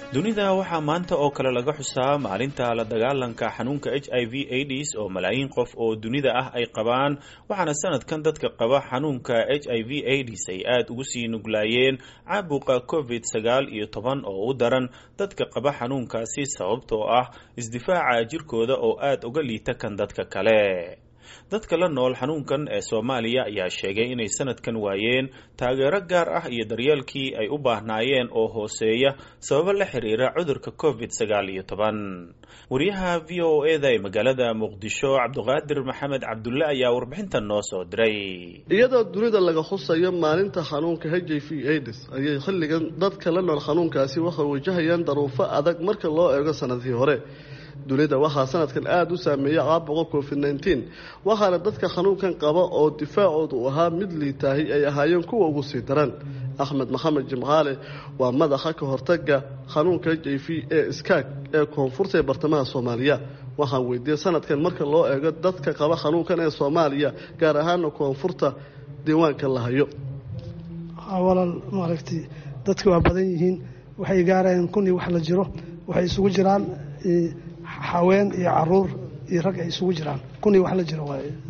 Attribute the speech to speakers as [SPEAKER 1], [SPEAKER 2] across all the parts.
[SPEAKER 1] dunida waxaa maanta oo kale laga xusaa maalinta la dagaalanka xanuunka h i v aids oo malaayiin qof oo dunida ah ay qabaan waxaana sanadkan dadka qaba xanuunka h i v aids ay aada ugu sii nuglaayeen caabuqa covid sagaal iyo toban oo u daran dadka qaba xanuunkaasi sababtoo ah isdifaaca jirkooda oo aada uga liita kan dadka kale dadka la nool xanuunkan ee soomaaliya ayaa sheegay inay sanadkan waayeen taageero gaar ah iyo daryeelkii ay u baahnaayeen oo hooseeya sababo la xiriira cudurka covid sagaal iyo toban wariyaha v o e da ee magaalada muqdisho cabdiqaadir maxamed cabdulle ayaa warbixintan noo soo diray
[SPEAKER 2] iyadoo dunida laga xusayo maalinta xanuunka h i v aids ayay xilligan dadka la nool xanuunkaasi waxay wajahayaan daruufo adag marka loo eego sanadkii hore dunida waxaa sanadkan aada u saameeyay caabuqa covid nneteen waxaana dadka xanuunkan qaba oo difaacooda uu ahaa mid liitaahi ay ahaayeen kuwa ugu sii daran axmed maxamed jimcaale waa madaxa ka hortaga xanuunka h i v ee iskaag ee koonfurta ee bartamaha soomaaliya waxaan weydiiyey sanadkan marka loo eego dadka qaba xanuunkan ee soomaaliya gaar ahaana koonfurta diiwaanka la hayo
[SPEAKER 3] walaal maaragtay dadka waa badan yihiin waxay gaarayaan kun iyo wax la jiro waxay isugu jiraan haween iyo caruur iyo rag ay isugu jiraan kun iyo wax la jiro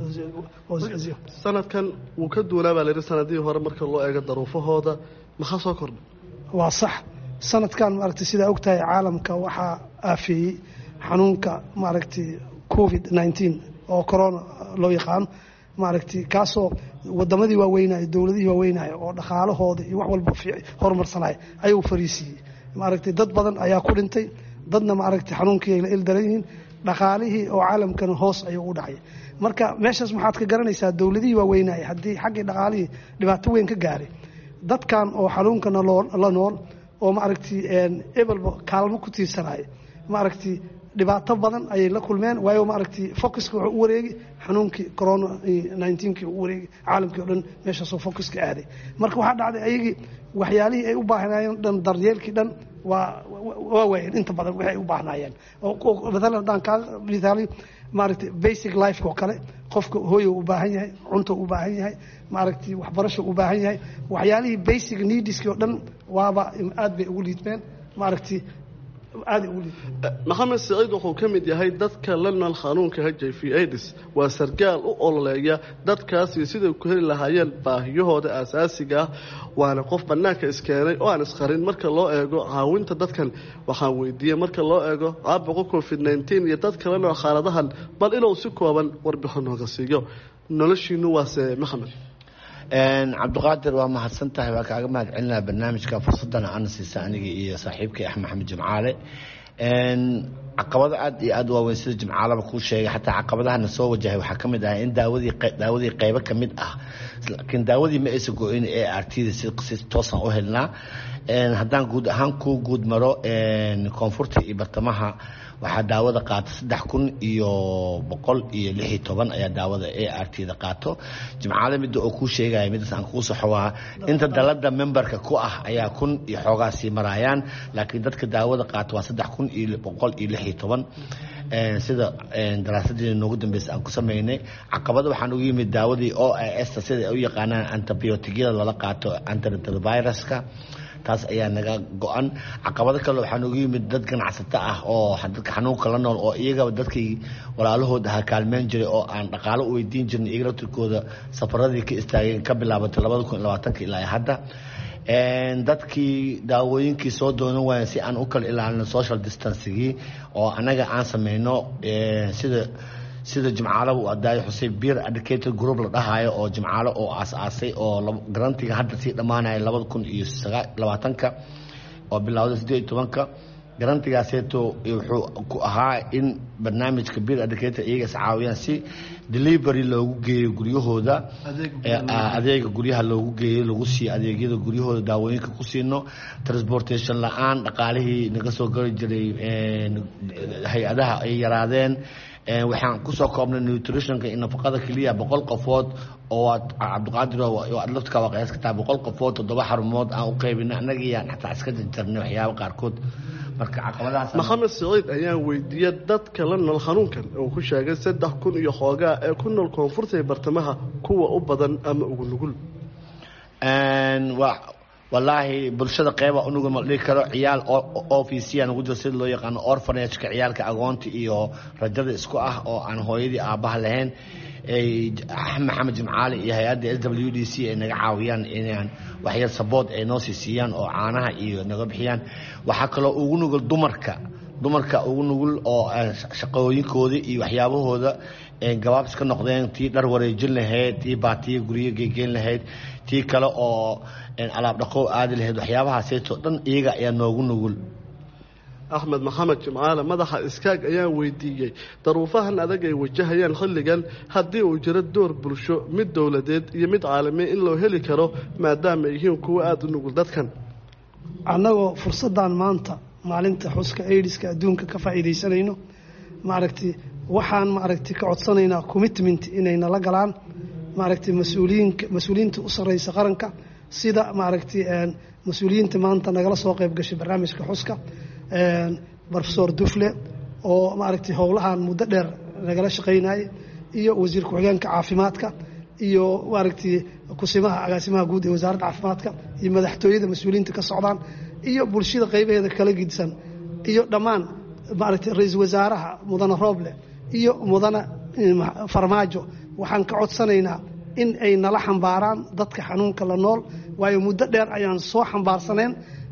[SPEAKER 2] sanadkan wuu ka duunaa baa layihi sanadihii hore marka loo eego daruufahooda maxaa soo kordhay
[SPEAKER 3] waa sax sanadkan maaragtay sidaa og tahay caalamka waxaa aafeeyey xanuunka maaragtay covid nneteen oo corona loo yaqaano maaragtay kaasoo wadamadii waaweynaya dowladihii waaweynaya oo dhaqaalahooda iyo wax walba horumarsanaya ayuu fariisiiyey maaragtay dad badan ayaa ku dhintay dadna maaragtay xanuunkii ay la ildaran yihiin dhaqaalihii oo caalamkana hoos ayuu u dhacay marka meeshaas maxaad ka garanaysaa dowladihii waaweynaya haddii xaggii dhaqaalihii dhibaato weyn ka gaaray dadkan oo xanuunkana la nool oo maaragtay ebelba kaalmo ku tiirsanaya maaragtay dhibaato badan ayay la kulmeen waayo maaragtay focuska wuxuu u wareegi xanuunkii corona nineteenkii u wareegi caalamkii o dhan meeshaasoo focuska aaday marka waxaa dhacday ayagii waxyaalihii ay u baahnaayeen dhan daryeelkii dhan waa waa waayeen inta badan waxay ay u baahnaayeen maalan haddaan kaa mithaaliyo maaragtay basic lifeka oo kale qofka hooyo u baahan yahay cunto u baahan yahay maaragtay waxbarasho u baahan yahay waxyaalihii basic neediskii oo dhan waaba aad bay ugu liidmeen maaragtay
[SPEAKER 2] maxamed saciid wuxuu ka mid yahay dadka la nool xanuunka h i v aids waa sargaal u ololeeya dadkaasi siday ku heli lahaayeen baahiyahooda aasaasiga ah waana qof bannaanka iskeenay oo aan isqarin marka loo eego caawinta dadkan waxaan weydiiyey marka loo eego caabuqa covid nneteen iyo dadka la nool xaaladahan bal inuu si kooban warbixin nooga siiyo noloshiinu waase maxamed
[SPEAKER 4] cabdiqaadir waa mahadsan tahay waa kaaga mahad celinaa barnaamijka fursadana ana siisa aniga iyo saaxiibkay axmed maxamed jimcaale caqabado aad iyo aad waaweyn sida jimcaalaba kuu sheegay xataa caqabadahana soo wajahay waxaa ka mid ah in daawadii daawadii qaybo ka mid ah laakiin daawadii ma aysan go-in ee artida si toosan u helnaa haddaan guud ahaan kuu guud maro koonfurta iyo bartamaha waxaa daawada qaata saddex kun iyo boqol iyo lix iyo toban ayaa daawada a r t da qaato jimcaale midda oo kuu sheegaya midaas aan kuu saxo waa inta dalada memberka ku ah ayaa kun iyo xoogaa sii maraayaan laakiin dadka daawada qaata waa saddex kun iyo boqol iyo lix iyo toban sida daraasadii noogu dambeysa aan ku sameynay caqabada waxaan ugu yimid daawadii o s ta sida ay u yaqaanaan antibiotigyada lala qaato antiretroviruska taas ayaa naga go-an caqabado kale waxaa noogu yimid dad ganacsato ah oo dadka xanuunka la nool oo iyagaba dadkii walaalahood ahaa kaalmeyn jiray oo aan dhaqaalo u weydiin jirin iyaga laftirkooda safaradii ka istaageen ka bilaabatay labada kun iyo labaatanka ilaa hadda dadkii daawooyinkii soo doonan waayeen si aan u kala ilaalino social distancigii oo annaga aan sameyno sida sida jimcaalaha uu adaayo xuseen beer educated group la dhahayo oo jimcaalo oo aas-aasay oo garantiga hadda sii dhammaanaya labada kun iyo labaatanka oo bilowda siddeed iyo tobanka garantigaaseeto wuxuu ku ahaa in barnaamijka beer educator iyaga is caawiyaan si delivery loogu geeyo guryahooda adeega guryaha loogu geeyo lagu siiyo adeegyada guryahooda daawooyinka ku siino transportation la-aan dhaqaalihii naga soo gari jiray hay-adaha ay yaraadeen waxaan kusoo koobnay nutritionka iyo nafaqada keliya boqol qofood oo aad cabdiqaadir adlaftka waa qiyaas ka tahay boqol qofood toddoba xarumood aan u qaybinay annagiyaan xataa iska jarjarnay waxyaaba qaarkood marka caqabadahaas
[SPEAKER 2] maxamed siciid ayaan weydiiyey dadka la nool xanuunkan uu ku sheegay saddex kun iyo xoogaa ee ku nool koonfurta ee bartamaha kuwa u badan ama ugu nugul
[SPEAKER 4] wallaahi bulshada qeyba unuga ma dhihi karo ciyaal ofisiya ugu jiro sida loo yaqaano orfanageka ciyaalka agoonta iyo rajada isku ah oo aan hooyadii aabbaha lahayn maxamed jimcaali iyo hay-adda s w d c ay naga caawiyaan inaan waxyar sabood ay noo sii siiyaan oo caanaha iyo naga bixiyaan waxaa kaloo ugu nugul dumarka dumarka ugu nugul oo shaqooyinkooda iyo waxyaabahooda gabaabs ka noqdeen tii dhar wareejin lahayd tii baatiya guryo geegeyn lahayd tii kale oo alaab dhaqow aadi lahayd waxyaabahaaseytoo dhan iyaga ayaa noogu nugul
[SPEAKER 2] axmed maxamed jimcaale madaxa iskaag ayaan weydiiyey daruufahan adag ay wajahayaan xilligan haddii uu jiro door bulsho mid dowladeed iyo mid caalamiya in loo heli karo maadaama ay yihiin kuwo aada u nugul dadkan
[SPEAKER 3] annagoo fursaddan maanta maalinta xuska aidiska adduunka ka faa'iidaysanayno maaragtay waxaan maaragtay ka codsanaynaa commitment inay nala galaan maaragtay mas-uuliyiinka mas-uuliyiinta u sarreysa qaranka sida maaragtay mas-uuliyiinta maanta nagala soo qayb gashay barnaamijka xuska rofesor dufle oo maaragtay howlahan muddo dheer nagala shaqaynayay iyo wasiir ku-xigeenka caafimaadka iyo maaragtay kusimaha agaasimaha guud ee wasaaradda caafimaadka iyo madaxtooyada mas-uuliyiinta ka socdaan iyo bulshada qaybaheeda kala gidsan iyo dhammaan maaragtay ra-iisul wasaaraha mudane rooble iyo mudane farmaajo waxaan ka codsanaynaa in ay nala xambaaraan dadka xanuunka la nool waayo muddo dheer ayaan soo xambaarsaneen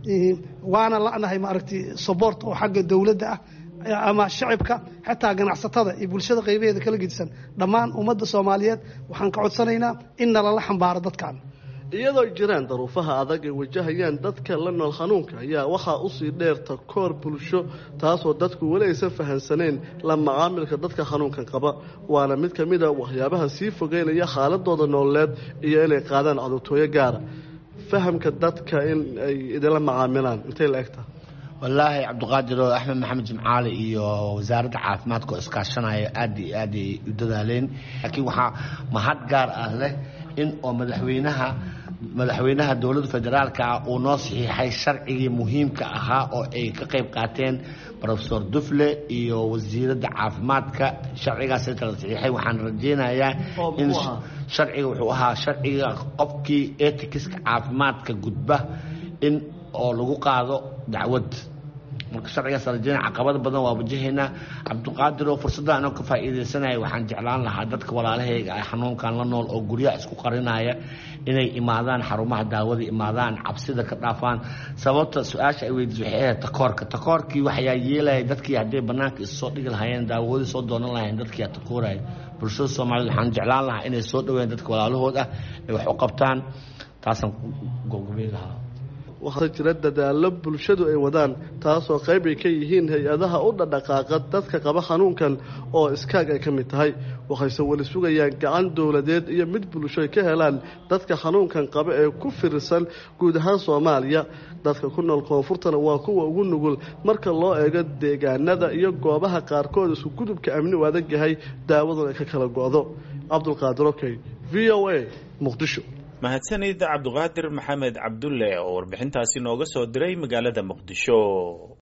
[SPEAKER 3] waana la'nahay maaragtay sobort oo xagga dowladda ah ama shacibka xataa ganacsatada iyo bulshada qaybaheeda kala gedisan dhammaan ummadda soomaaliyeed waxaan ka codsanaynaa in nalala xambaaro dadkan
[SPEAKER 2] iyadoo jiraan daruufaha adag ay wajahayaan dadka la nool xanuunka ayaa waxaa usii dheerta koor bulsho taasoo dadku weli aysan fahansaneen la macaamilka dadka xanuunkan qaba waana mid ka mid a waxyaabaha sii fogeynaya xaaladooda nololeed iyo inay qaadaan codurtooyo gaara fahamka dadka in ay idinla macaamilaan intay la egtaha
[SPEAKER 4] wallaahi cabdiqaadir oo axmed maxamed jimcaali iyo wasaaradda caafimaadka oo iskaashanaya aad iyo aad ay u dadaaleen laakiin waxaa mahad gaar ah leh in oo madaxweynaha madaxweynaha dowladda federaalka ah uu noo saxiixay sharcigii muhiimka ahaa oo ay ka qayb qaateen rofesor dufle iyo wasiiradda caafimaadka sharcigaas inta la saxiixay waxaan rajeynayaa in sharciga wuxuu ahaa sharciga qofkii etikiska caafimaadka gudba in oo lagu qaado dacwad marka sharcigaas rajeynaya caqabado badan waa wajahaynaa cabdiqaadir oo fursadda anoo ka faa'iidaysanaya waxaan jeclaan lahaa dadka walaalahayga ah xanuunkan la nool oo guryaha isku qarinaya inay imaadaan xarumaha daawada imaadaan cabsida ka dhaafaan sababta su-aasha ay weydiis waxay ahayd takoorka takoorkii waxyaa yeelaya dadkii hadday bannaanka issoo dhigi lahaayeen daawadii soo doonan lahayen dadkii takooraya bulshada soomaaliyed waxaan jeclaan lahaa inay soo dhaweeyaan dadka walaalahood ah ay wax u qabtaan taasaan gobgobey lahaa
[SPEAKER 2] waxaa jira dadaallo bulshadu ay wadaan taasoo qayb ay ka yihiin hay-adaha u dhadhaqaaqa dadka qaba xanuunkan oo iskaag ay ka mid tahay waxayse weli sugayaan gacan dowladeed iyo mid bulsho ay ka helaan dadka xanuunkan qaba ee ku fiirsan guud ahaan soomaaliya dadka ku nool koonfurtana waa kuwa ugu nugul marka loo eego deegaanada iyo goobaha qaarkood isku gudubka amni u adag yahay daawadun ay ka kala go-do cabdulqaadir okey v o a muqdisho
[SPEAKER 1] mahadsanid cabduqaadir maxamed cabdulle oo warbixintaasi nooga soo diray magaalada muqdisho